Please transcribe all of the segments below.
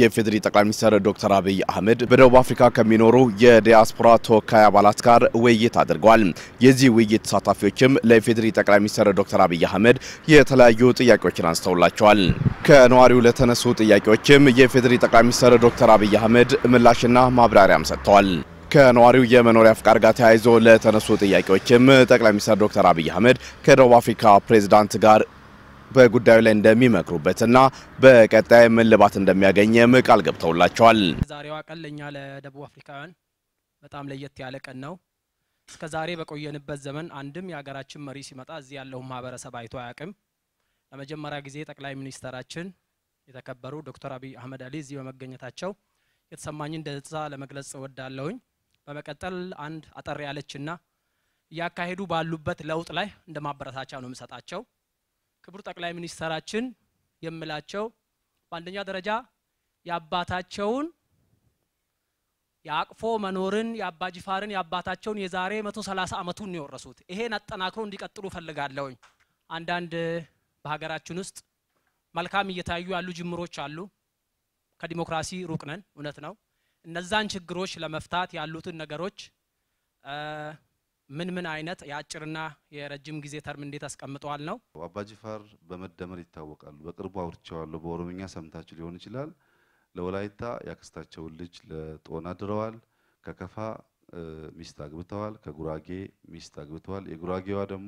የፌዴሪ ጠቅላይ ሚኒስትር ዶክተር አብይ አህመድ በደቡብ አፍሪካ ከሚኖሩ የዲያስፖራ ተወካይ አባላት ጋር ውይይት አድርገዋል። የዚህ ውይይት ተሳታፊዎችም ለፌዴሪ ጠቅላይ ሚኒስትር ዶክተር አብይ አህመድ የተለያዩ ጥያቄዎችን አንስተውላቸዋል። ከነዋሪው ለተነሱ ጥያቄዎችም የፌዴሪ ጠቅላይ ሚኒስትር ዶክተር አብይ አህመድ ምላሽና ማብራሪያም ሰጥተዋል። ከነዋሪው የመኖሪያ ፍቃድ ጋር ተያይዞ ለተነሱ ጥያቄዎችም ጠቅላይ ሚኒስትር ዶክተር አብይ አህመድ ከደቡብ አፍሪካ ፕሬዝዳንት ጋር በጉዳዩ ላይ እንደሚመክሩበትና በቀጣይ እልባት እንደሚያገኝም ቃል ገብተውላቸዋል። ዛሬዋ ቀን ለእኛ ለደቡብ አፍሪካውያን በጣም ለየት ያለ ቀን ነው። እስከ ዛሬ በቆየንበት ዘመን አንድም የሀገራችን መሪ ሲመጣ እዚህ ያለውን ማህበረሰብ አይቶ አያውቅም። ለመጀመሪያ ጊዜ ጠቅላይ ሚኒስተራችን የተከበሩ ዶክተር አብይ አህመድ አሊ እዚህ በመገኘታቸው የተሰማኝን ደስታ ለመግለጽ እወዳለሁኝ። በመቀጠል አንድ አጠር ያለችና እያካሄዱ ባሉበት ለውጥ ላይ እንደ ማበረታቻ ነው የምሰጣቸው። ክቡር ጠቅላይ ሚኒስተራችን የምላቸው በአንደኛ ደረጃ የአባታቸውን የአቅፎ መኖርን የአባጅፋርን የአባታቸውን የዛሬ 130 ዓመቱን ነው የወረሱት። ይሄን አጠናክሮ እንዲቀጥሉ ፈልጋለሁኝ። አንዳንድ በሀገራችን ውስጥ መልካም እየታዩ ያሉ ጅምሮች አሉ። ከዲሞክራሲ ሩቅ ነን፣ እውነት ነው። እነዛን ችግሮች ለመፍታት ያሉትን ነገሮች ምን ምን አይነት የአጭርና የረጅም ጊዜ ተርም እንዴት አስቀምጠዋል ነው። አባጅፋር በመደመር ይታወቃሉ። በቅርቡ አውርቼዋለሁ። በኦሮምኛ ሰምታችሁ ሊሆን ይችላል። ለወላይታ ያክስታቸውን ልጅ ለጦና ድረዋል። ከከፋ ሚስት አግብተዋል። ከጉራጌ ሚስት አግብተዋል። የጉራጌዋ ደግሞ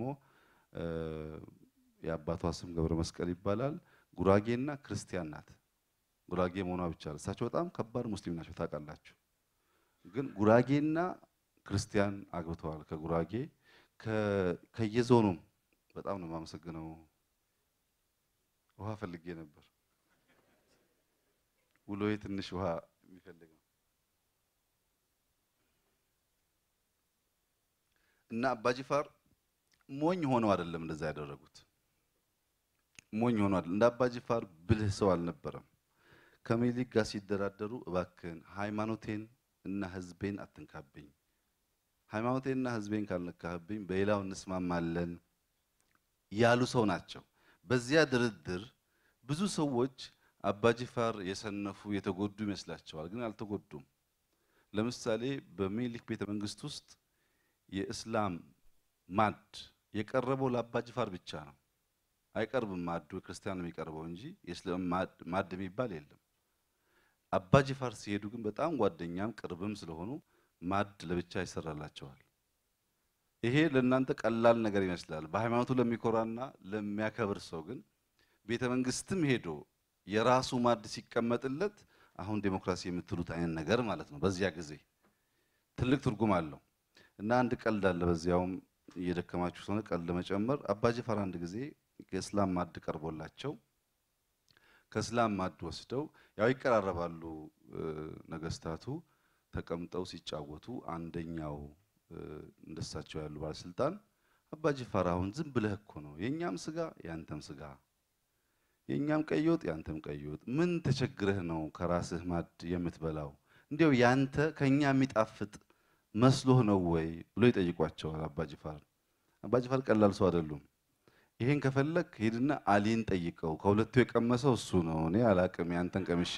የአባቷ ስም ገብረ መስቀል ይባላል። ጉራጌና ክርስቲያን ናት። ጉራጌ መሆኗ ብቻ እሳቸው በጣም ከባድ ሙስሊም ናቸው ታውቃላችሁ። ግን ጉራጌና ክርስቲያን አግብተዋል። ከጉራጌ ከየዞኑም በጣም ነው የማመሰግነው። ውሃ ፈልጌ ነበር። ውሎዬ ትንሽ ውሃ የሚፈልግ ነው እና አባጅፋር ሞኝ ሆነው አይደለም እንደዛ ያደረጉት። ሞኝ ሆነው አይደለም። እንደ አባጅፋር ብልህ ሰው አልነበረም። ከሚኒሊክ ጋር ሲደራደሩ እባክህን ሃይማኖቴን እና ሕዝቤን አትንካብኝ ሃይማኖቴና ህዝቤን ካልነካህብኝ በሌላው እንስማማለን ያሉ ሰው ናቸው። በዚያ ድርድር ብዙ ሰዎች አባጅፋር የሰነፉ የተጎዱ ይመስላቸዋል፣ ግን አልተጎዱም። ለምሳሌ በሚኒሊክ ቤተ መንግስት ውስጥ የእስላም ማድ የቀረበው ለአባጅፋር ብቻ ነው። አይቀርብም ማዱ ክርስቲያን ነው የሚቀርበው እንጂ የእስላም ማድ የሚባል የለም። አባጅፋር ሲሄዱ ግን በጣም ጓደኛም ቅርብም ስለሆኑ ማድ ለብቻ ይሰራላቸዋል። ይሄ ለእናንተ ቀላል ነገር ይመስላል። በሃይማኖቱ ለሚኮራና ለሚያከብር ሰው ግን ቤተ መንግስትም ሄዶ የራሱ ማድ ሲቀመጥለት አሁን ዴሞክራሲ የምትሉት አይነት ነገር ማለት ነው። በዚያ ጊዜ ትልቅ ትርጉም አለው እና አንድ ቀልድ አለ። በዚያውም እየደከማችሁ ስለሆነ ቀልድ ለመጨመር አባጅፋር አንድ ጊዜ የእስላም ማድ ቀርቦላቸው ከእስላም ማድ ወስደው ያው ይቀራረባሉ ነገስታቱ ተቀምጠው ሲጫወቱ አንደኛው እንደሳቸው ያሉ ባለስልጣን አባጅፋር አሁን ዝም ብለህ እኮ ነው የኛም ስጋ ያንተም ስጋ የኛም ቀይ ወጥ ያንተም ቀይ ወጥ ምን ተቸግረህ ነው ከራስህ ማድ የምትበላው እንዲያው ያንተ ከኛ የሚጣፍጥ መስሎህ ነው ወይ ብሎ ይጠይቋቸዋል አባጅፋር አባጅፋር ቀላል ሰው አይደሉም ይሄን ከፈለክ ሂድና አሊን ጠይቀው ከሁለቱ የቀመሰው እሱ ነው እኔ አላቅም ያንተን ቀምሼ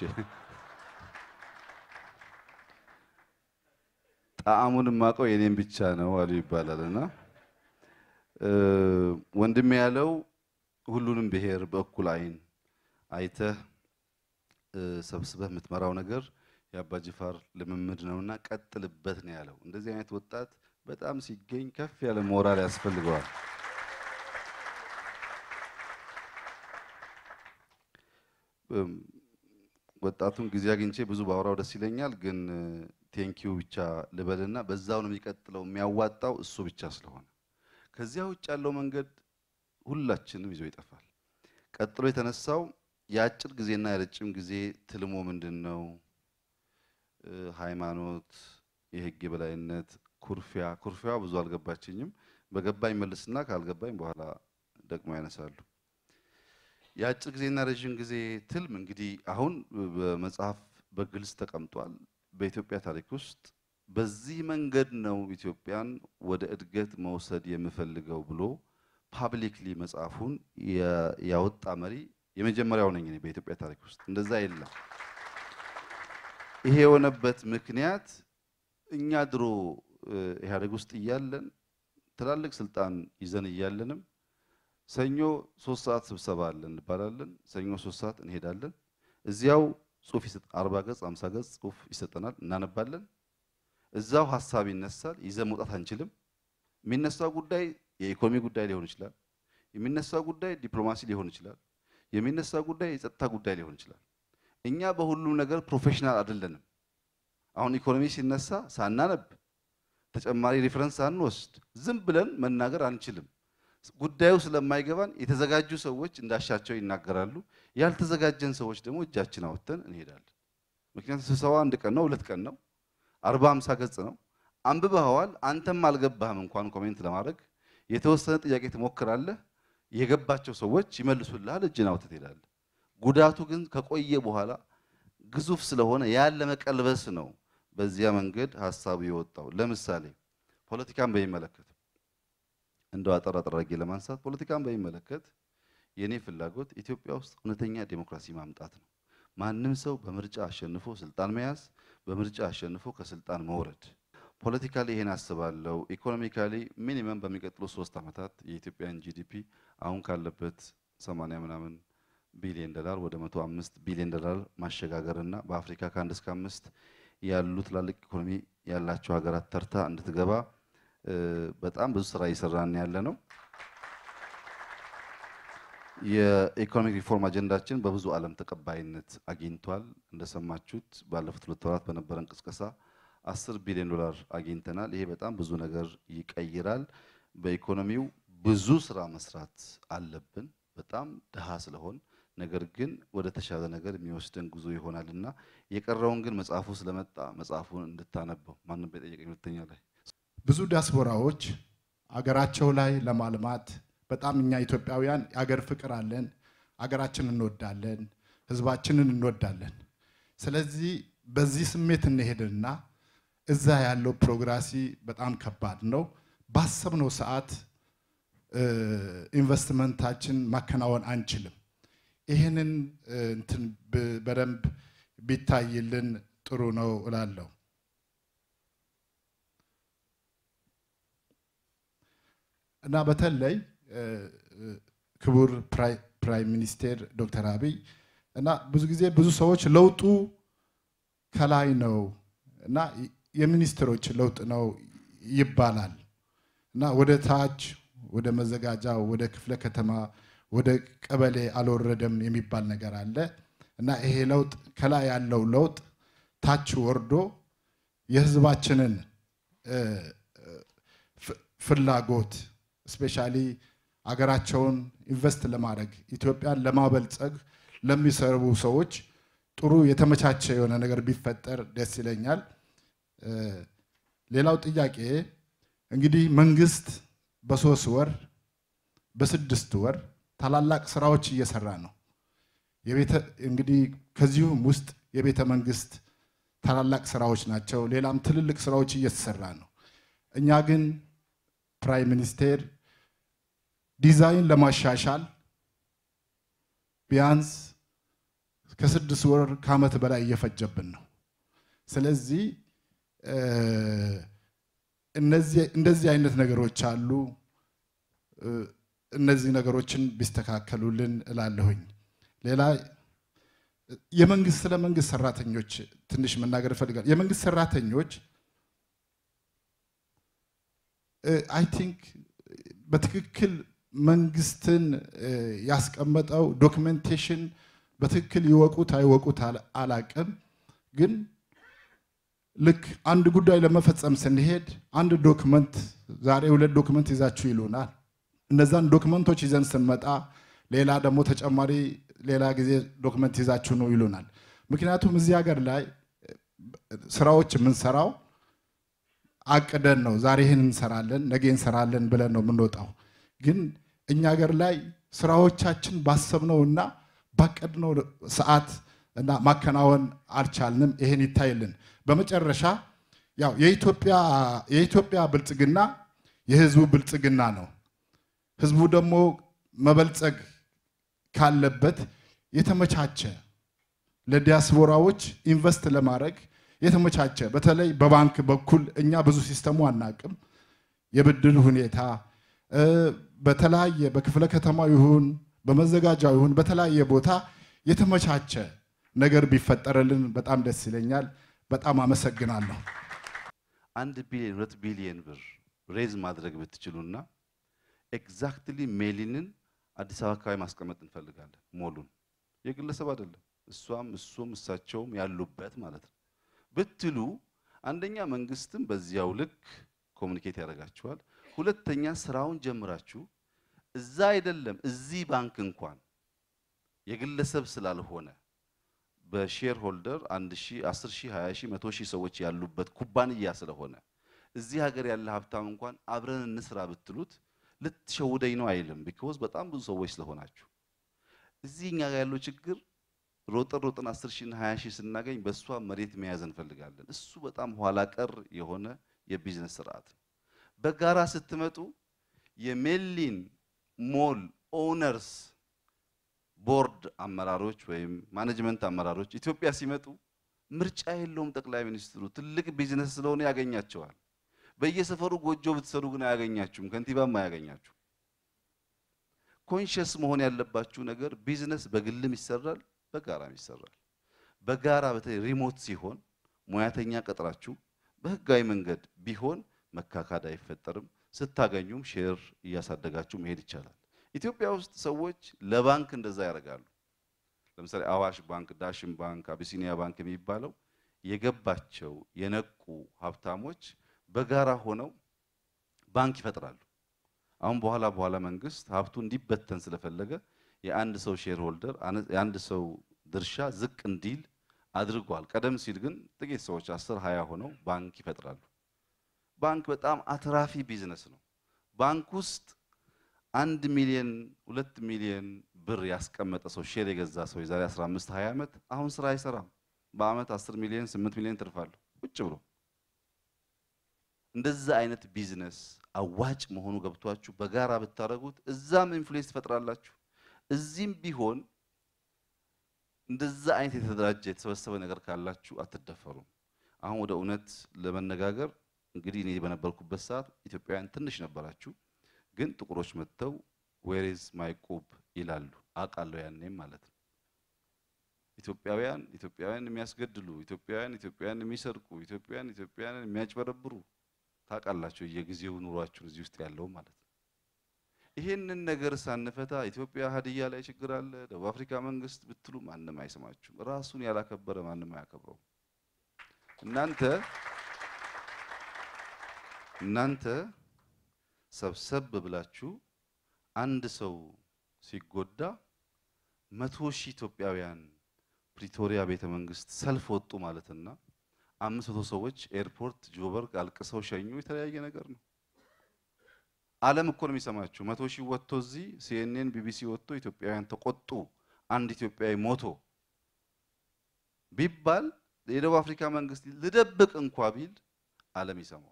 ጣዕሙን የማውቀው የኔም ብቻ ነው አሉ ይባላል። እና ወንድሜ ያለው ሁሉንም ብሔር በእኩል አይን አይተህ ሰብስበህ የምትመራው ነገር የአባጅፋር ልምምድ ነውና ቀጥልበት ነው ያለው። እንደዚህ አይነት ወጣት በጣም ሲገኝ ከፍ ያለ ሞራል ያስፈልገዋል። ወጣቱን ጊዜ አግኝቼ ብዙ ባወራው ደስ ይለኛል ግን ቴንኪው ብቻ ልበልና በዛው ነው የሚቀጥለው። የሚያዋጣው እሱ ብቻ ስለሆነ ከዚያ ውጭ ያለው መንገድ ሁላችንም ይዞ ይጠፋል። ቀጥሎ የተነሳው የአጭር ጊዜና የረጅም ጊዜ ትልሞ ምንድን ነው? ሃይማኖት፣ የህግ የበላይነት፣ ኩርፊያ። ኩርፊያ ብዙ አልገባችኝም። በገባኝ መልስና ካልገባኝ በኋላ ደግሞ ያነሳሉ። የአጭር ጊዜና ረዥም ጊዜ ትልም እንግዲህ አሁን በመጽሐፍ በግልጽ ተቀምጧል። በኢትዮጵያ ታሪክ ውስጥ በዚህ መንገድ ነው ኢትዮጵያን ወደ እድገት መውሰድ የምፈልገው ብሎ ፓብሊክሊ መጽሐፉን ያወጣ መሪ የመጀመሪያው ነኝ እኔ በኢትዮጵያ ታሪክ ውስጥ እንደዛ የለም። ይሄ የሆነበት ምክንያት እኛ ድሮ ኢህአዴግ ውስጥ እያለን ትላልቅ ስልጣን ይዘን እያለንም ሰኞ ሶስት ሰዓት ስብሰባ አለን እንባላለን። ሰኞ ሶስት ሰዓት እንሄዳለን። እዚያው ጽሁፍ አርባ ገጽ አምሳ ገጽ ጽሁፍ ይሰጠናል፣ እናነባለን። እዛው ሀሳብ ይነሳል። ይዘን መውጣት አንችልም። የሚነሳው ጉዳይ የኢኮኖሚ ጉዳይ ሊሆን ይችላል። የሚነሳው ጉዳይ ዲፕሎማሲ ሊሆን ይችላል። የሚነሳው ጉዳይ የጸጥታ ጉዳይ ሊሆን ይችላል። እኛ በሁሉም ነገር ፕሮፌሽናል አይደለንም። አሁን ኢኮኖሚ ሲነሳ ሳናነብ ተጨማሪ ሪፈረንስ ሳንወስድ ዝም ብለን መናገር አንችልም። ጉዳዩ ስለማይገባን የተዘጋጁ ሰዎች እንዳሻቸው ይናገራሉ። ያልተዘጋጀን ሰዎች ደግሞ እጃችን አወጥተን እንሄዳለን። ምክንያቱም ስብሰባ አንድ ቀን ነው፣ ሁለት ቀን ነው፣ አርባ ሃምሳ ገጽ ነው። አንብበኸዋል። አንተም አልገባህም እንኳን ኮሜንት ለማድረግ የተወሰነ ጥያቄ ትሞክራለህ። የገባቸው ሰዎች ይመልሱልሃል። እጅን አውጥተህ ትሄዳለህ። ጉዳቱ ግን ከቆየ በኋላ ግዙፍ ስለሆነ ያን ለመቀልበስ ነው በዚያ መንገድ ሀሳቡ የወጣው። ለምሳሌ ፖለቲካን በሚመለከት እንደው አጠር አጠር አድርጌ ለማንሳት ፖለቲካን በሚመለከት የኔ ፍላጎት ኢትዮጵያ ውስጥ እውነተኛ ዴሞክራሲ ማምጣት ነው። ማንም ሰው በምርጫ አሸንፎ ስልጣን መያዝ፣ በምርጫ አሸንፎ ከስልጣን መውረድ። ፖለቲካሊ ይሄን አስባለሁ። ኢኮኖሚካሊ ሚኒመም በሚቀጥሉ ሶስት ዓመታት የኢትዮጵያን ጂዲፒ አሁን ካለበት 80 ምናምን ቢሊዮን ዶላር ወደ 105 ቢሊዮን ዶላር ማሸጋገር እና በአፍሪካ ከአንድ እስከ አምስት ያሉ ትላልቅ ኢኮኖሚ ያላቸው ሀገራት ተርታ እንድትገባ በጣም ብዙ ስራ እየሰራን ያለ ነው። የኢኮኖሚክ ሪፎርም አጀንዳችን በብዙ ዓለም ተቀባይነት አግኝቷል። እንደሰማችሁት ባለፉት ሁለት ወራት በነበረን ቅስቀሳ አስር ቢሊዮን ዶላር አግኝተናል። ይሄ በጣም ብዙ ነገር ይቀይራል። በኢኮኖሚው ብዙ ስራ መስራት አለብን፣ በጣም ድሃ ስለሆን ነገር ግን ወደ ተሻለ ነገር የሚወስደን ጉዞ ይሆናል እና የቀረውን ግን መጽሐፉ ስለመጣ መጽሐፉን እንድታነበው ማንም በጠየቀኝ ሁለተኛ ላይ ብዙ ዲያስፖራዎች አገራቸው ላይ ለማልማት በጣም እኛ ኢትዮጵያውያን የአገር ፍቅር አለን፣ አገራችንን እንወዳለን፣ ህዝባችንን እንወዳለን። ስለዚህ በዚህ ስሜት እንሄድና እዛ ያለው ፕሮግራሲ በጣም ከባድ ነው። ባሰብነው ሰዓት ኢንቨስትመንታችን ማከናወን አንችልም። ይህንን እንትን በደንብ ቢታይልን ጥሩ ነው እላለሁ። እና በተለይ ክቡር ፕራይም ሚኒስቴር ዶክተር አብይ እና ብዙ ጊዜ ብዙ ሰዎች ለውጡ ከላይ ነው እና የሚኒስትሮች ለውጥ ነው ይባላል እና ወደ ታች ወደ መዘጋጃ ወደ ክፍለ ከተማ ወደ ቀበሌ አልወረደም የሚባል ነገር አለ እና ይሄ ለውጥ ከላይ ያለው ለውጥ ታች ወርዶ የህዝባችንን ፍላጎት ስፔሻሊ አገራቸውን ኢንቨስት ለማድረግ ኢትዮጵያን ለማበልጸግ ለሚሰሩ ሰዎች ጥሩ የተመቻቸ የሆነ ነገር ቢፈጠር ደስ ይለኛል። ሌላው ጥያቄ እንግዲህ መንግስት በሶስት ወር በስድስት ወር ታላላቅ ስራዎች እየሰራ ነው። እንግዲህ ከዚሁም ውስጥ የቤተ መንግስት ታላላቅ ስራዎች ናቸው። ሌላም ትልልቅ ስራዎች እየተሰራ ነው። እኛ ግን ፕራይም ሚኒስቴር ዲዛይን ለማሻሻል ቢያንስ ከስድስት ወር ከዓመት በላይ እየፈጀብን ነው። ስለዚህ እንደዚህ አይነት ነገሮች አሉ። እነዚህ ነገሮችን ቢስተካከሉልን እላለሁኝ። ሌላ የመንግስት ስለ መንግስት ሰራተኞች ትንሽ መናገር እፈልጋለሁ። የመንግስት ሰራተኞች አይ ቲንክ በትክክል መንግስትን ያስቀመጠው ዶክመንቴሽን በትክክል ይወቁት አይወቁት አላቅም። ግን ልክ አንድ ጉዳይ ለመፈጸም ስንሄድ አንድ ዶክመንት ዛሬ ሁለት ዶክመንት ይዛችሁ ይሉናል። እነዛን ዶክመንቶች ይዘን ስንመጣ ሌላ ደግሞ ተጨማሪ ሌላ ጊዜ ዶክመንት ይዛችሁ ነው ይሉናል። ምክንያቱም እዚህ ሀገር ላይ ስራዎች የምንሰራው አቅደን ነው። ዛሬ ይህን እንሰራለን፣ ነገ እንሰራለን ብለን ነው የምንወጣው። ግን እኛ ሀገር ላይ ስራዎቻችን ባሰብነው እና ባቀድነው ሰዓት እና ማከናወን አልቻልንም። ይሄን ይታይልን። በመጨረሻ ያው የኢትዮጵያ ብልጽግና የህዝቡ ብልጽግና ነው። ህዝቡ ደግሞ መበልጸግ ካለበት የተመቻቸ ለዲያስፖራዎች ኢንቨስት ለማድረግ የተመቻቸ በተለይ በባንክ በኩል እኛ ብዙ ሲስተሙ አናቅም። የብድር ሁኔታ በተለያየ በክፍለ ከተማ ይሁን በመዘጋጃ ይሁን በተለያየ ቦታ የተመቻቸ ነገር ቢፈጠርልን በጣም ደስ ይለኛል። በጣም አመሰግናለሁ። አንድ ቢሊዮን ሁለት ቢሊዮን ብር ሬዝ ማድረግ ብትችሉና ኤግዛክትሊ ሜሊንን አዲስ አበባ አካባቢ ማስቀመጥ እንፈልጋለን። ሞሉን የግለሰብ አይደለም፣ እሷም እሱም እሳቸውም ያሉበት ማለት ነው ብትሉ አንደኛ መንግስትም በዚያው ልክ ኮሚኒኬት ያደርጋችኋል። ሁለተኛ ስራውን ጀምራችሁ እዛ አይደለም እዚህ ባንክ እንኳን የግለሰብ ስላልሆነ በሼር ሆልደር 1 ሺህ 10 ሺህ 20 ሺህ 100 ሺህ ሰዎች ያሉበት ኩባንያ ስለሆነ እዚህ ሀገር ያለ ሀብታም እንኳን አብረን እንስራ ብትሉት ልትሸውደኝ ነው አይልም። ቢኮዝ በጣም ብዙ ሰዎች ስለሆናችሁ እዚህ እኛ ጋር ያለው ችግር ሮጠን ሮጠን 10 ሺህ እና 20 ሺህ ስናገኝ በእሷ መሬት መያዝ እንፈልጋለን። እሱ በጣም ኋላ ቀር የሆነ የቢዝነስ ስርዓት ነው። በጋራ ስትመጡ የሜሊን ሞል ኦነርስ ቦርድ አመራሮች ወይም ማኔጅመንት አመራሮች ኢትዮጵያ ሲመጡ ምርጫ የለውም። ጠቅላይ ሚኒስትሩ ትልቅ ቢዝነስ ስለሆነ ያገኛቸዋል። በየሰፈሩ ጎጆ ብትሰሩ ግን አያገኛችሁም፣ ከንቲባም አያገኛችሁ። ኮንሽስ መሆን ያለባችሁ ነገር ቢዝነስ በግልም ይሰራል፣ በጋራም ይሰራል። በጋራ በተለይ ሪሞት ሲሆን ሙያተኛ ቀጥራችሁ በህጋዊ መንገድ ቢሆን መካካድ አይፈጠርም። ስታገኙም ሼር እያሳደጋችሁ መሄድ ይቻላል። ኢትዮጵያ ውስጥ ሰዎች ለባንክ እንደዛ ያደርጋሉ። ለምሳሌ አዋሽ ባንክ፣ ዳሽን ባንክ፣ አቢሲኒያ ባንክ የሚባለው የገባቸው የነቁ ሀብታሞች በጋራ ሆነው ባንክ ይፈጥራሉ። አሁን በኋላ በኋላ መንግስት ሀብቱ እንዲበተን ስለፈለገ የአንድ ሰው ሼር ሆልደር የአንድ ሰው ድርሻ ዝቅ እንዲል አድርጓል። ቀደም ሲል ግን ጥቂት ሰዎች አስር ሃያ ሆነው ባንክ ይፈጥራሉ። ባንክ በጣም አትራፊ ቢዝነስ ነው። ባንክ ውስጥ አንድ ሚሊዮን ሁለት ሚሊዮን ብር ያስቀመጠ ሰው ሼር የገዛ ሰው የዛሬ 15 20 ዓመት አሁን ስራ አይሰራም። በአመት 10 ሚሊዮን 8 ሚሊዮን ትርፋለሁ ቁጭ ብሎ። እንደዛ አይነት ቢዝነስ አዋጭ መሆኑ ገብቷችሁ በጋራ ብታደርጉት እዛም ኢንፍሉዌንስ ትፈጥራላችሁ። እዚህም ቢሆን እንደዛ አይነት የተደራጀ የተሰበሰበ ነገር ካላችሁ አትደፈሩም። አሁን ወደ እውነት ለመነጋገር እንግዲህ እኔ በነበርኩበት ሰዓት ኢትዮጵያውያን ትንሽ ነበራችሁ፣ ግን ጥቁሮች መጥተው ዌሬዝ ማይቁብ ይላሉ። አውቃለሁ ያኔም ማለት ነው። ኢትዮጵያውያን ኢትዮጵያውያን የሚያስገድሉ ኢትዮጵያውያን ኢትዮጵያውያን የሚሰርቁ ኢትዮጵያውያን ኢትዮጵያውያን የሚያጭበረብሩ ታውቃላችሁ፣ የጊዜው ኑሯችሁን እዚህ ውስጥ ያለው ማለት ነው። ይሄንን ነገር ሳንፈታ ኢትዮጵያ ሀዲያ ላይ ችግር አለ፣ ደቡብ አፍሪካ መንግስት ብትሉ ማንም አይሰማችሁም። ራሱን ያላከበረ ማንም አያከብረውም። እናንተ እናንተ ሰብሰብ ብላችሁ አንድ ሰው ሲጎዳ መቶ ሺህ ኢትዮጵያውያን ፕሪቶሪያ ቤተ መንግስት ሰልፍ ወጡ ማለትና አምስት መቶ ሰዎች ኤርፖርት ጆበርግ አልቅሰው ሸኙ የተለያየ ነገር ነው። ዓለም እኮ ነው የሚሰማችሁ። መቶ ሺህ ወጥቶ እዚህ ሲኤንኤን ቢቢሲ ወጥቶ ኢትዮጵያውያን ተቆጡ፣ አንድ ኢትዮጵያዊ ሞቶ ቢባል የደቡብ አፍሪካ መንግስት ልደብቅ እንኳ ቢል ዓለም ይሰማዋል።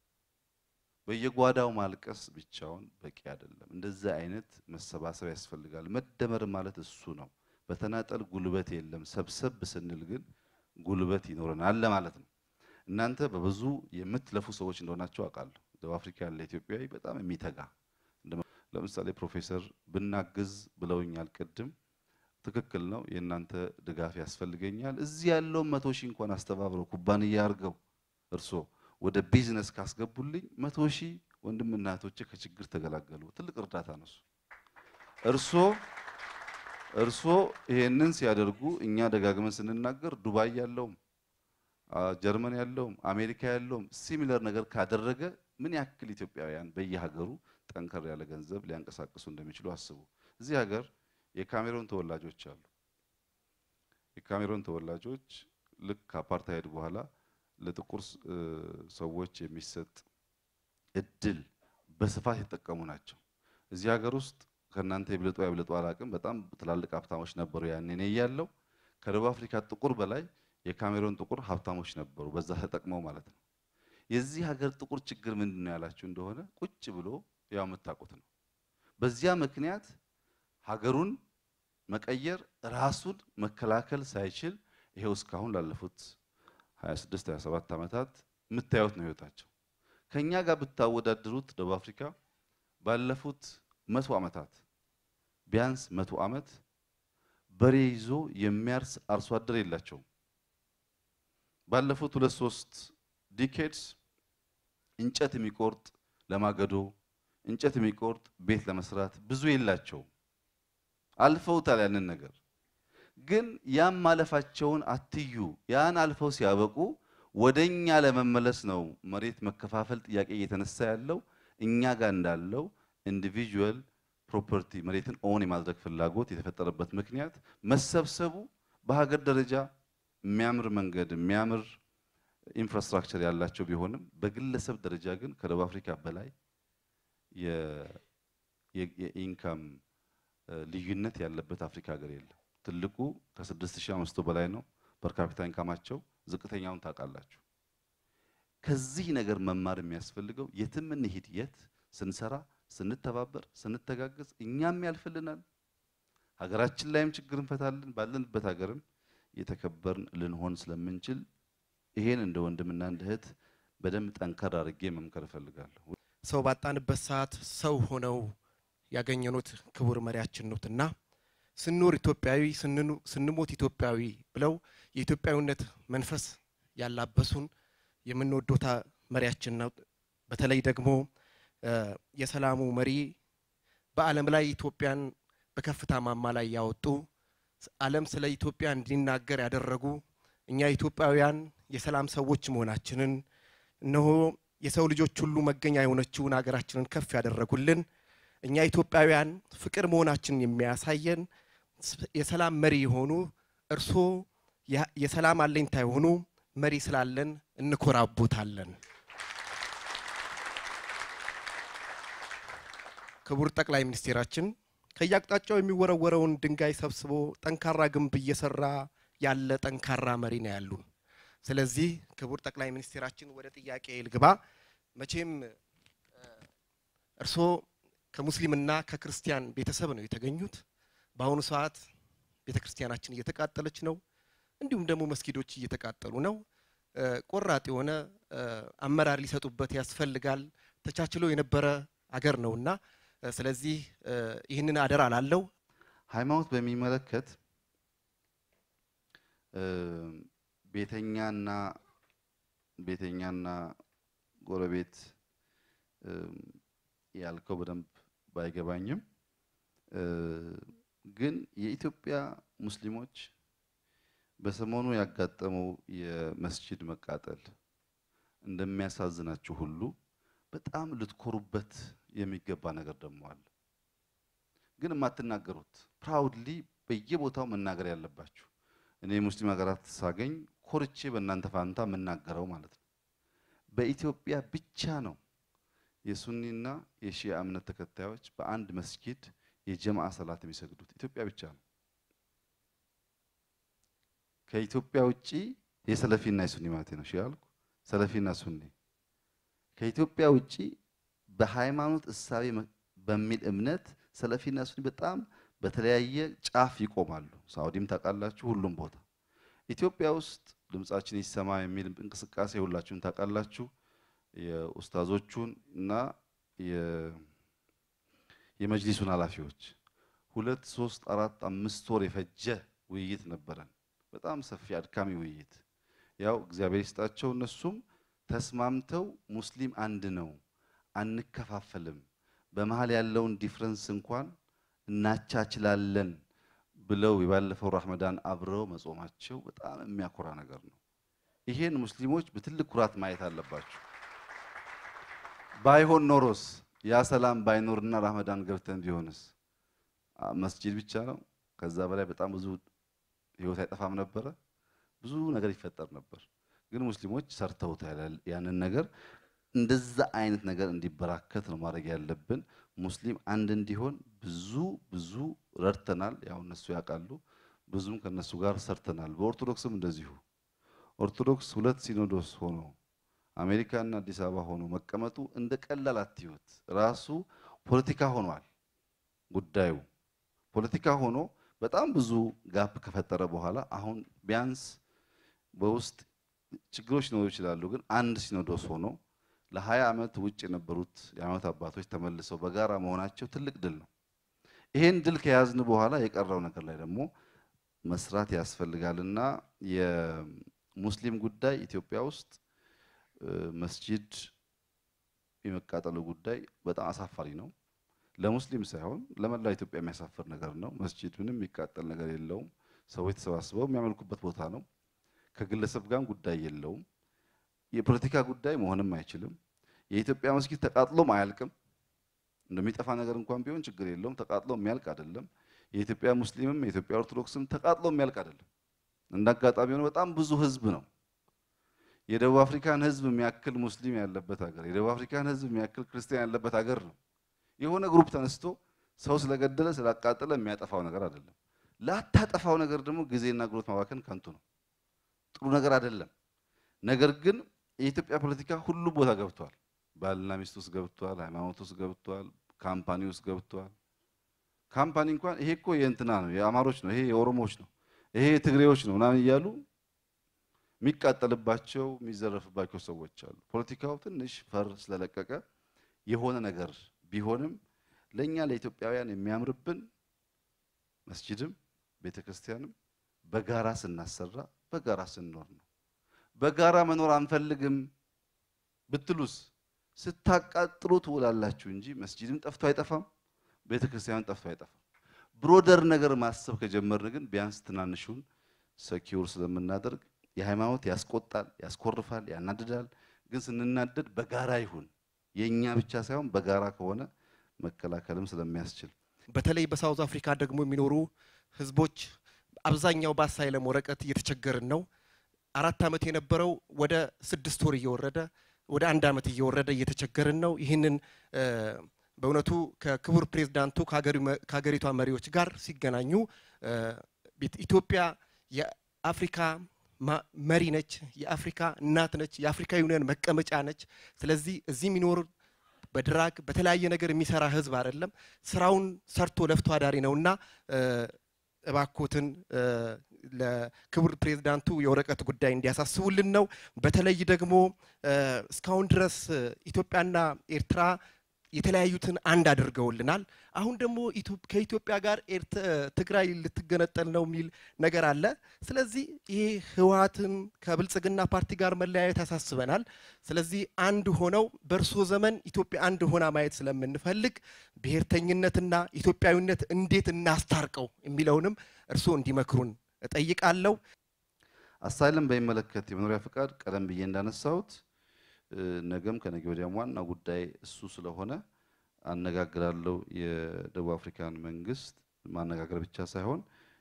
በየጓዳው ማልቀስ ብቻውን በቂ አይደለም። እንደዚህ አይነት መሰባሰብ ያስፈልጋል። መደመር ማለት እሱ ነው። በተናጠል ጉልበት የለም። ሰብሰብ ስንል ግን ጉልበት ይኖረናል ለማለት ነው። እናንተ በብዙ የምትለፉ ሰዎች እንደሆናቸው አውቃለሁ። ደቡብ አፍሪካ ያለ ኢትዮጵያዊ በጣም የሚተጋ ለምሳሌ ፕሮፌሰር ብናግዝ ብለውኛል ቅድም። ትክክል ነው። የእናንተ ድጋፍ ያስፈልገኛል። እዚህ ያለውን መቶ ሺህ እንኳን አስተባብረው ኩባንያ አድርገው እርሶ ወደ ቢዝነስ ካስገቡልኝ መቶ ሺህ ወንድምና እህቶቼ ከችግር ተገላገሉ። ትልቅ እርዳታ ነው እሱ። እርሶ እርሶ ይሄንን ሲያደርጉ እኛ ደጋግመን ስንናገር ዱባይ ያለውም ጀርመን ያለውም አሜሪካ ያለውም ሲሚለር ነገር ካደረገ ምን ያክል ኢትዮጵያውያን በየሀገሩ ጠንከር ያለ ገንዘብ ሊያንቀሳቅሱ እንደሚችሉ አስቡ። እዚህ ሀገር የካሜሮን ተወላጆች አሉ። የካሜሮን ተወላጆች ልክ ከአፓርታይድ በኋላ ለጥቁር ሰዎች የሚሰጥ እድል በስፋት የተጠቀሙ ናቸው። እዚህ ሀገር ውስጥ ከእናንተ የብለጡ ያብለጡ አላቅም። በጣም ትላልቅ ሀብታሞች ነበሩ ያኔ እኔ እያለሁ። ከደቡብ አፍሪካ ጥቁር በላይ የካሜሮን ጥቁር ሀብታሞች ነበሩ፣ በዛ ተጠቅመው ማለት ነው። የዚህ ሀገር ጥቁር ችግር ምንድን ነው ያላችሁ እንደሆነ ቁጭ ብሎ ያው የምታውቁት ነው። በዚያ ምክንያት ሀገሩን መቀየር ራሱን መከላከል ሳይችል ይሄው እስካሁን ላለፉት 26 27 ዓመታት የምታዩት ነው ህይወታቸው። ከኛ ጋር ብታወዳድሩት ደቡብ አፍሪካ ባለፉት መቶ ዓመታት ቢያንስ መቶ ዓመት በሬ ይዞ የሚያርስ አርሶ አደር የላቸውም። ባለፉት ሁለት ሶስት ዲኬድስ እንጨት የሚቆርጥ ለማገዶ እንጨት የሚቆርጥ ቤት ለመስራት ብዙ የላቸውም። አልፈውታል ያንን ነገር ግን ያም ማለፋቸውን አትዩ። ያን አልፈው ሲያበቁ ወደኛ ለመመለስ ነው መሬት መከፋፈል ጥያቄ እየተነሳ ያለው እኛ ጋር እንዳለው ኢንዲቪጁዋል ፕሮፐርቲ መሬትን ኦን የማድረግ ፍላጎት የተፈጠረበት ምክንያት መሰብሰቡ በሀገር ደረጃ የሚያምር መንገድ የሚያምር ኢንፍራስትራክቸር ያላቸው ቢሆንም በግለሰብ ደረጃ ግን ከደቡብ አፍሪካ በላይ የኢንካም ልዩነት ያለበት አፍሪካ ሀገር የለም። ትልቁ ከ6500 በላይ ነው ፐርካፒታ ኢንካማቸው። ዝቅተኛውን ታውቃላችሁ። ከዚህ ነገር መማር የሚያስፈልገው የትም እንሂድ የት ስንሰራ፣ ስንተባበር፣ ስንተጋገዝ እኛም ያልፍልናል። ሀገራችን ላይም ችግር እንፈታለን። ባለንበት ሀገርም የተከበርን ልንሆን ስለምንችል ይሄን እንደ ወንድምና እንደ እህት በደንብ ጠንከር አድርጌ መምከር እፈልጋለሁ። ሰው ባጣንበት ሰዓት ሰው ሆነው ያገኘኑት ክቡር መሪያችን ነውትና ስንኖር ኢትዮጵያዊ ስንሞት ኢትዮጵያዊ ብለው የኢትዮጵያዊነት መንፈስ ያላበሱን የምንወዶታ መሪያችን ነው። በተለይ ደግሞ የሰላሙ መሪ በዓለም ላይ ኢትዮጵያን በከፍታ ማማ ላይ ያወጡ ዓለም ስለ ኢትዮጵያ እንዲናገር ያደረጉ እኛ ኢትዮጵያውያን የሰላም ሰዎች መሆናችንን እነሆ የሰው ልጆች ሁሉ መገኛ የሆነችውን ሀገራችንን ከፍ ያደረጉልን እኛ ኢትዮጵያውያን ፍቅር መሆናችንን የሚያሳየን የሰላም መሪ የሆኑ እርሶ የሰላም አለኝታ የሆኑ መሪ ስላለን እንኮራቦታለን። ክቡር ጠቅላይ ሚኒስቴራችን ከየአቅጣጫው የሚወረወረውን ድንጋይ ሰብስቦ ጠንካራ ግንብ እየሰራ ያለ ጠንካራ መሪ ነው ያሉን። ስለዚህ ክቡር ጠቅላይ ሚኒስቴራችን ወደ ጥያቄ ልግባ። መቼም እርስዎ ከሙስሊምና ከክርስቲያን ቤተሰብ ነው የተገኙት። በአሁኑ ሰዓት ቤተ ክርስቲያናችን እየተቃጠለች ነው፣ እንዲሁም ደግሞ መስጊዶች እየተቃጠሉ ነው። ቆራጥ የሆነ አመራር ሊሰጡበት ያስፈልጋል። ተቻችሎ የነበረ አገር ነውና ስለዚህ ይህንን አደራ ላለው ሃይማኖት በሚመለከት ቤተኛና ቤተኛና ጎረቤት ያልከው በደንብ ባይገባኝም ግን የኢትዮጵያ ሙስሊሞች በሰሞኑ ያጋጠመው የመስጂድ መቃጠል እንደሚያሳዝናችሁ ሁሉ በጣም ልትኮሩበት የሚገባ ነገር ደግሞ አለ። ግን የማትናገሩት ፕራውድሊ በየቦታው መናገር ያለባችሁ እኔ ሙስሊም ሀገራት ሳገኝ ኮርቼ በእናንተ ፋንታ የምናገረው ማለት ነው። በኢትዮጵያ ብቻ ነው የሱኒና የሺያ እምነት ተከታዮች በአንድ መስጊድ የጀማዓ ሰላት የሚሰግዱት ኢትዮጵያ ብቻ ነው። ከኢትዮጵያ ውጪ የሰለፊና የሱኒ ማለት ነው ሺያ አልኩ፣ ሰለፊና ሱኒ ከኢትዮጵያ ውጪ በሃይማኖት እሳቤ በሚል እምነት ሰለፊና ሱኒ በጣም በተለያየ ጫፍ ይቆማሉ። ሳውዲም ታውቃላችሁ፣ ሁሉም ቦታ ኢትዮጵያ ውስጥ ድምጻችን ይሰማ የሚል እንቅስቃሴ ሁላችሁም ታውቃላችሁ። የኡስታዞቹን እና የመጅሊሱን ኃላፊዎች ሁለት ሶስት አራት አምስት ወር የፈጀ ውይይት ነበረን። በጣም ሰፊ አድካሚ ውይይት። ያው እግዚአብሔር ይስጣቸው እነሱም ተስማምተው ሙስሊም አንድ ነው፣ አንከፋፈልም፣ በመሀል ያለውን ዲፍረንስ እንኳን እናቻችላለን ብለው የባለፈው ረመዳን አብረው መጾማቸው በጣም የሚያኮራ ነገር ነው። ይሄን ሙስሊሞች በትልቅ ኩራት ማየት አለባቸው። ባይሆን ኖሮስ ያ ሰላም ባይኖርና ረመዳን ገብተን ቢሆንስ መስጂድ ብቻ ነው። ከዛ በላይ በጣም ብዙ ህይወት አይጠፋም ነበረ፣ ብዙ ነገር ይፈጠር ነበር። ግን ሙስሊሞች ሰርተውታል ያንን ነገር። እንደዛ አይነት ነገር እንዲበራከት ነው ማድረግ ያለብን። ሙስሊም አንድ እንዲሆን ብዙ ብዙ ረድተናል። ያው እነሱ ያውቃሉ። ብዙም ከነሱ ጋር ሰርተናል። በኦርቶዶክስም እንደዚሁ ኦርቶዶክስ ሁለት ሲኖዶስ ሆኖ አሜሪካና አዲስ አበባ ሆኖ መቀመጡ እንደ ቀላል አትዩት። ራሱ ፖለቲካ ሆኗል ጉዳዩ። ፖለቲካ ሆኖ በጣም ብዙ ጋፕ ከፈጠረ በኋላ አሁን ቢያንስ በውስጥ ችግሮች ሊኖሩ ይችላሉ። ግን አንድ ሲኖዶስ ሆኖ ለሀያ ዓመት ውጭ የነበሩት የሃይማኖት አባቶች ተመልሰው በጋራ መሆናቸው ትልቅ ድል ነው። ይሄን ድል ከያዝን በኋላ የቀረው ነገር ላይ ደግሞ መስራት ያስፈልጋልና የሙስሊም ጉዳይ ኢትዮጵያ ውስጥ መስጂድ የመቃጠሉ ጉዳይ በጣም አሳፋሪ ነው። ለሙስሊም ሳይሆን ለመላው ኢትዮጵያ የሚያሳፍር ነገር ነው። መስጂድ ምንም የሚቃጠል ነገር የለውም። ሰዎች ተሰባስበው የሚያመልኩበት ቦታ ነው። ከግለሰብ ጋርም ጉዳይ የለውም። የፖለቲካ ጉዳይ መሆንም አይችልም። የኢትዮጵያ መስጊድ ተቃጥሎም አያልቅም። እንደሚጠፋ ነገር እንኳን ቢሆን ችግር የለውም። ተቃጥሎ የሚያልቅ አይደለም። የኢትዮጵያ ሙስሊምም የኢትዮጵያ ኦርቶዶክስም ተቃጥሎ የሚያልቅ አይደለም። እንደ አጋጣሚ ሆኖ በጣም ብዙ ህዝብ ነው። የደቡብ አፍሪካን ህዝብ የሚያክል ሙስሊም ያለበት ሀገር፣ የደቡብ አፍሪካን ህዝብ የሚያክል ክርስቲያን ያለበት ሀገር ነው። የሆነ ግሩፕ ተነስቶ ሰው ስለገደለ ስላቃጠለ የሚያጠፋው ነገር አይደለም። ላታጠፋው ነገር ደግሞ ጊዜና ጉልበት ማባከን ከንቱ ነው። ጥሩ ነገር አይደለም። ነገር ግን የኢትዮጵያ ፖለቲካ ሁሉ ቦታ ገብቷል። ባልና ሚስት ውስጥ ገብቷል። ሃይማኖት ውስጥ ገብቷል። ካምፓኒ ውስጥ ገብቷል። ካምፓኒ እንኳን ይሄ እኮ የእንትና ነው፣ የአማሮች ነው፣ ይሄ የኦሮሞዎች ነው፣ ይሄ የትግሬዎች ነው ምናምን እያሉ የሚቃጠልባቸው የሚዘረፍባቸው ሰዎች አሉ። ፖለቲካው ትንሽ ፈር ስለለቀቀ የሆነ ነገር ቢሆንም ለእኛ ለኢትዮጵያውያን የሚያምርብን መስጂድም ቤተክርስቲያንም በጋራ ስናሰራ በጋራ ስንኖር ነው። በጋራ መኖር አንፈልግም ብትሉስ ስታቃጥሉ ትውላላችሁ እንጂ መስጂድም ጠፍቶ አይጠፋም፣ ቤተክርስቲያንም ጠፍቶ አይጠፋም። ብሮደር ነገር ማሰብ ከጀመርን ግን ቢያንስ ትናንሹን ሰኪውር ስለምናደርግ የሃይማኖት ያስቆጣል፣ ያስኮርፋል፣ ያናድዳል። ግን ስንናደድ በጋራ ይሁን የእኛ ብቻ ሳይሆን በጋራ ከሆነ መከላከልም ስለሚያስችል በተለይ በሳውዝ አፍሪካ ደግሞ የሚኖሩ ህዝቦች አብዛኛው በአሳይለም ወረቀት እየተቸገርን ነው። አራት ዓመት የነበረው ወደ ስድስት ወር እየወረደ ወደ አንድ ዓመት እየወረደ እየተቸገርን ነው። ይህንን በእውነቱ ከክቡር ፕሬዝዳንቱ ከሀገሪቷ መሪዎች ጋር ሲገናኙ ኢትዮጵያ የአፍሪካ መሪ ነች፣ የአፍሪካ እናት ነች፣ የአፍሪካ ዩኒየን መቀመጫ ነች። ስለዚህ እዚህ የሚኖር በድራግ በተለያየ ነገር የሚሰራ ህዝብ አይደለም። ስራውን ሰርቶ ለፍቶ አዳሪ ነውና እባኮትን ለክቡር ፕሬዝዳንቱ የወረቀት ጉዳይ እንዲያሳስቡልን ነው። በተለይ ደግሞ እስካሁን ድረስ ኢትዮጵያና ኤርትራ የተለያዩትን አንድ አድርገውልናል። አሁን ደግሞ ከኢትዮጵያ ጋር ትግራይ ልትገነጠል ነው የሚል ነገር አለ። ስለዚህ ይሄ ህወሓትን ከብልጽግና ፓርቲ ጋር መለያየት ያሳስበናል። ስለዚህ አንድ ሆነው በእርሶ ዘመን ኢትዮጵያ አንድ ሆና ማየት ስለምንፈልግ ብሔርተኝነትና ኢትዮጵያዊነት እንዴት እናስታርቀው የሚለውንም እርሶ እንዲመክሩን እጠይቃለሁ። አሳይለም በሚመለከት የመኖሪያ ፍቃድ ቀደም ብዬ እንዳነሳሁት ነገም ከነገ ወዲያም ዋና ጉዳይ እሱ ስለሆነ አነጋግራለሁ። የደቡብ አፍሪካን መንግስት ማነጋገር ብቻ ሳይሆን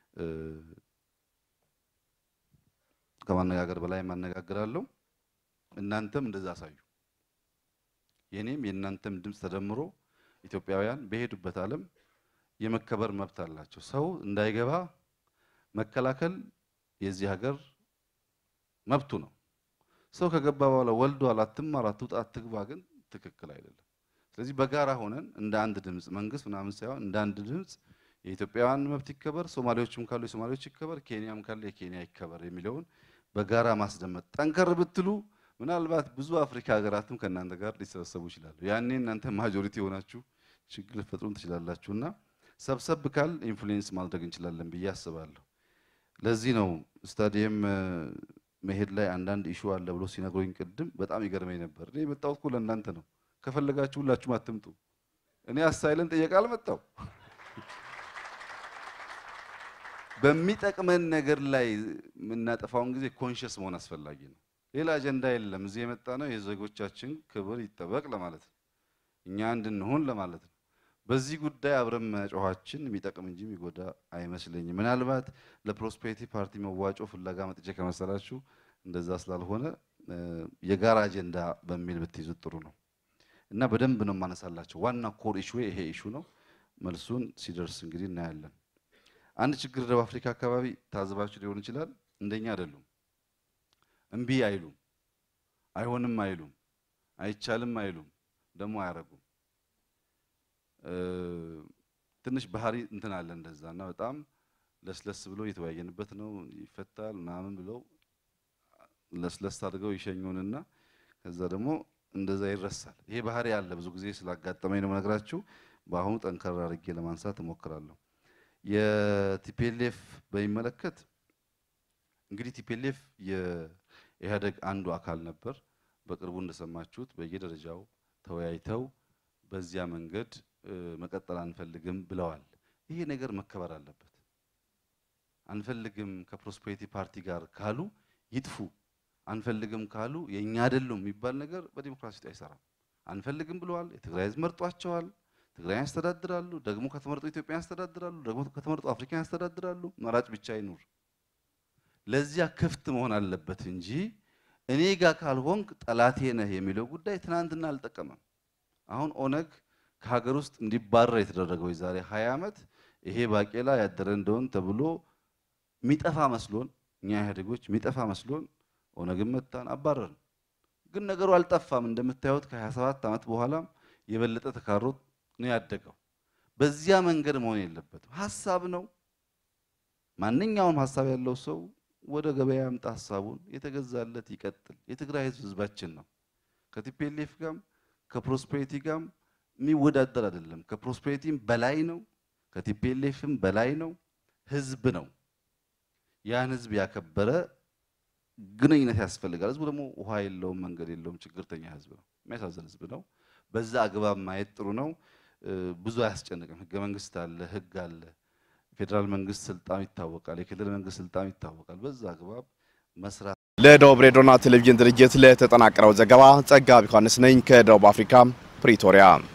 ከማነጋገር በላይ ማነጋግራለሁ። እናንተም እንደዛ አሳዩ። የኔም የእናንተም ድምፅ ተደምሮ ኢትዮጵያውያን በሄዱበት ዓለም የመከበር መብት አላቸው። ሰው እንዳይገባ መከላከል የዚህ ሀገር መብቱ ነው። ሰው ከገባ በኋላ ወልዷል፣ አትማር፣ አትውጣ፣ አትግባ ግን ትክክል አይደለም። ስለዚህ በጋራ ሆነን እንደ አንድ ድምፅ መንግስት ምናምን ሳይሆን እንደ አንድ ድምፅ የኢትዮጵያውያን መብት ይከበር፣ ሶማሌዎችም ካሉ የሶማሌዎች ይከበር፣ ኬንያም ካለ የኬንያ ይከበር የሚለውን በጋራ ማስደመጥ ጠንከር ብትሉ ምናልባት ብዙ አፍሪካ ሀገራትም ከእናንተ ጋር ሊሰበሰቡ ይችላሉ። ያኔ እናንተ ማጆሪቲ የሆናችሁ ችግር ልትፈጥሩም ትችላላችሁ እና ሰብሰብ ካል ኢንፍሉዌንስ ማድረግ እንችላለን ብዬ አስባለሁ። ለዚህ ነው ስታዲየም መሄድ ላይ አንዳንድ ኢሹ አለ ብሎ ሲነግሩኝ ቅድም በጣም ይገርመኝ ነበር። እኔ የመጣሁት እኮ ለእናንተ ነው። ከፈለጋችሁ ሁላችሁም አትምጡ። እኔ አሳይለን ጥየቃ አልመጣው። በሚጠቅመን ነገር ላይ የምናጠፋውን ጊዜ ኮንሽስ መሆን አስፈላጊ ነው። ሌላ አጀንዳ የለም። እዚህ የመጣ ነው የዜጎቻችን ክብር ይጠበቅ ለማለት ነው። እኛ እንድንሆን ለማለት ነው። በዚህ ጉዳይ አብረን መጮኋችን የሚጠቅም እንጂ የሚጎዳ አይመስለኝም። ምናልባት ለፕሮስፔሪቲ ፓርቲ መዋጮ ፍለጋ መጥቼ ከመሰላችሁ እንደዛ ስላልሆነ የጋራ አጀንዳ በሚል ብትይዙት ጥሩ ነው እና በደንብ ነው የማነሳላቸው። ዋና ኮር ኢሹ ይሄ ኢሹ ነው። መልሱን ሲደርስ እንግዲህ እናያለን። አንድ ችግር ደቡብ አፍሪካ አካባቢ ታዝባችሁ ሊሆን ይችላል። እንደኛ አይደሉም። እምቢ አይሉም፣ አይሆንም አይሉም፣ አይቻልም አይሉም፣ ደግሞ አያረጉም። ትንሽ ባህሪ እንትን አለ እንደዛ እና በጣም ለስለስ ብሎ እየተወያየንበት ነው ይፈታል ምናምን ብለው ለስለስ አድርገው ይሸኙንና ከዛ ደግሞ እንደዛ ይረሳል። ይሄ ባህሪ ያለ ብዙ ጊዜ ስላጋጠመኝ ነው የምነግራችሁ። በአሁኑ ጠንከር አድርጌ ለማንሳት እሞክራለሁ። የቲፒኤልኤፍ በሚመለከት እንግዲህ ቲፒኤልኤፍ የኢህአዴግ አንዱ አካል ነበር። በቅርቡ እንደሰማችሁት በየደረጃው ተወያይተው በዚያ መንገድ መቀጠል አንፈልግም ብለዋል። ይሄ ነገር መከበር አለበት። አንፈልግም ከፕሮስፔሪቲ ፓርቲ ጋር ካሉ ይጥፉ፣ አንፈልግም ካሉ የእኛ አይደሉም የሚባል ነገር በዲሞክራሲ ውስጥ አይሰራም። አንፈልግም ብለዋል። የትግራይ ህዝብ መርጧቸዋል። ትግራይን ያስተዳድራሉ። ደግሞ ከተመረጡ ኢትዮጵያን ያስተዳድራሉ። ደግሞ ከተመረጡ አፍሪካን ያስተዳድራሉ። መራጭ ብቻ አይኑር። ለዚያ ክፍት መሆን አለበት እንጂ እኔ ጋር ካልሆንክ ጠላቴ ነህ የሚለው ጉዳይ ትናንትና አልጠቀመም። አሁን ኦነግ ከሀገር ውስጥ እንዲባረር የተደረገው የዛሬ 20 ዓመት ይሄ ባቄላ ያደረ እንደሆን ተብሎ የሚጠፋ መስሎን እኛ ኢህአዴጎች የሚጠፋ መስሎን ኦነግን መታን፣ አባረርን። ግን ነገሩ አልጠፋም። እንደምታዩት ከ27 ዓመት በኋላም የበለጠ ተካሮት ነው ያደገው። በዚያ መንገድ መሆን የለበትም። ሀሳብ ነው። ማንኛውም ሀሳብ ያለው ሰው ወደ ገበያ ያምጣ ሀሳቡን፣ የተገዛለት ይቀጥል። የትግራይ ህዝብ ህዝባችን ነው። ከቲፒኤልኤፍ ጋርም ከፕሮስፔሪቲ ጋርም የሚወዳደር አይደለም። ከፕሮስፔሪቲም በላይ ነው፣ ከቲፒኤልኤፍም በላይ ነው። ህዝብ ነው። ያን ህዝብ ያከበረ ግንኙነት ያስፈልጋል። ህዝቡ ደግሞ ውሃ የለውም፣ መንገድ የለውም፣ ችግርተኛ ህዝብ ነው። የሚያሳዝን ህዝብ ነው። በዛ አግባብ ማየት ጥሩ ነው። ብዙ አያስጨንቅም። ህገ መንግስት አለ፣ ህግ አለ። ፌዴራል መንግስት ስልጣን ይታወቃል፣ የክልል መንግስት ስልጣን ይታወቃል። በዛ አግባብ መስራት ለደቡብ ሬዲዮና ቴሌቪዥን ድርጅት ለተጠናቀረው ዘገባ ጸጋብ ዮሐንስ ነኝ ከደቡብ አፍሪካ ፕሪቶሪያ